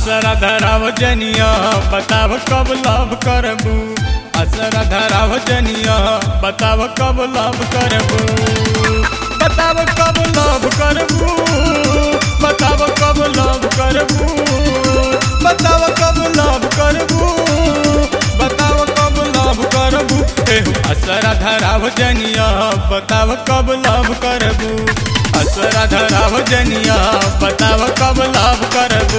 असरा धराव जनिया बताव कब लव करबू असरा धराव जनिया बताव कब लव करबू बताव कब लव करबू बताव कब लव करबू बताव कब लव करबू बताव कब लव करबू एहू असरा धराव जनिया बताव कब लव करबू असरा धराव जनिया बताव कब लव करबू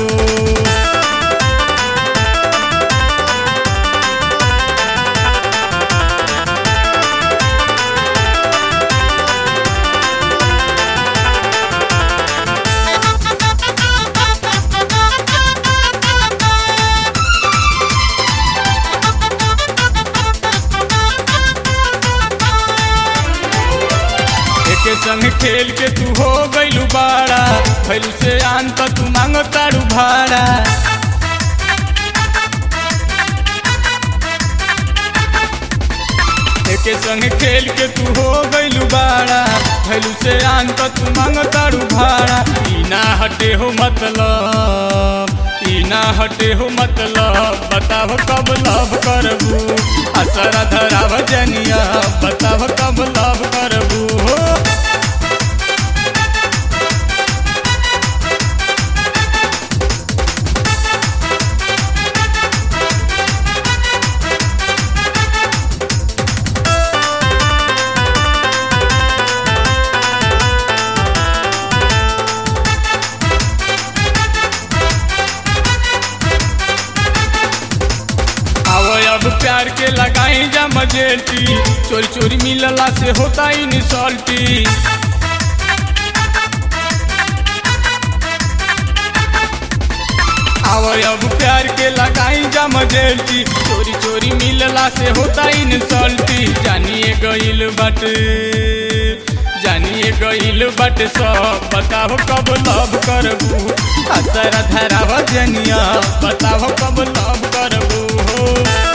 एके संग खेल के तू हो गइलू बाड़ा भैलू से आन त तू मांग तारू भाड़ा एके संग खेल के तू हो गइलू बाड़ा भैलू से आन त तू मांग तारू भाड़ा ई ना हटे हो मतलब ई ना हटे हो मतलब बताव कब लव करबू असरा धराव जनिया बताव कब लव करबू हो आवो अब प्यार के लगाई जा मजेटी चोरी चोरी मिलला से होता ही निसल्टी आवो अब प्यार के लगाई जा मजेटी चोरी चोरी मिलला से होता ही निसल्टी जानिए गइल बाटे जानिए गइल बाटे सब बताओ कब लव करबू असरा धराव जनिया बताओ कब लव करबू हो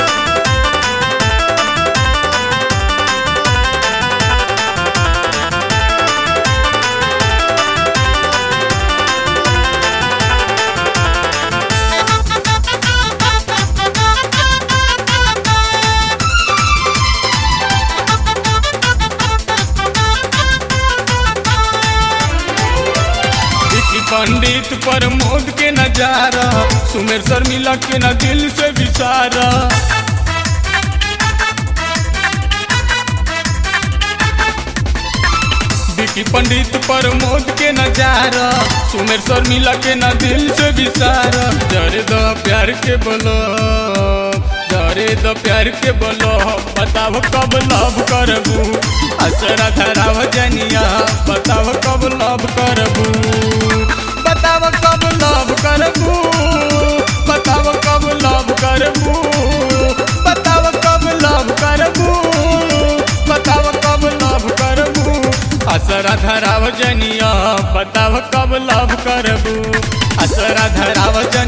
विकी पंडित प्रमोद के नजारा सुमेर शर्मिला के न दिल से विसारा विकी पंडित प्रमोद के नजारा सुमेर शर्मिला के न दिल से विसारा जरे दो प्यार के बोलो जरे दो प्यार के बोलो बताओ कब लव करबू असरा धराव जनिया बताओ कब लव करबू बताव कब लव करबू बताव कब लव करबू बताव कब लव करबू बताव कब लव करबू असरा धराव जनिया बताव कब लव करबू असरा धराव जनिया